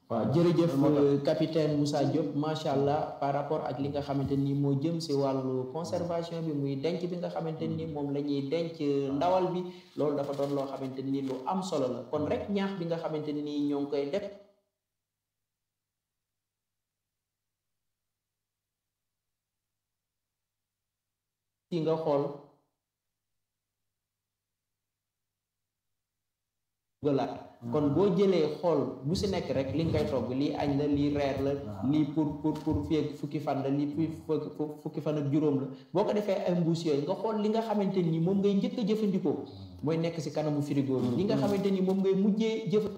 waaw jërëjëf capitaine Moussa Diop macha allah par rapport ak li nga xamante ni moo jëm si wàllu conservation bi muy denc bi nga xamante ni moom la ñuy denc ndawal bi loolu dafa doon loo xamante ni lu am solo la kon rek ñaax bi nga xamante ni ñoo ngi koy def. ci nga xool. gëlaat kon boo jëlee xool bu si nekk rek li nga koy togg lii añ la lii reer la lii pour pour pour fii ak fukki fan la lii fukki fan ak juróom la boo ko defee ay mbuus yooyu nga xool li nga xamante ni moom ngay njëkk a jëfandikoo mooy nekk si kanamu frigo bi li nga xamante ni moom ngay mujjee jëf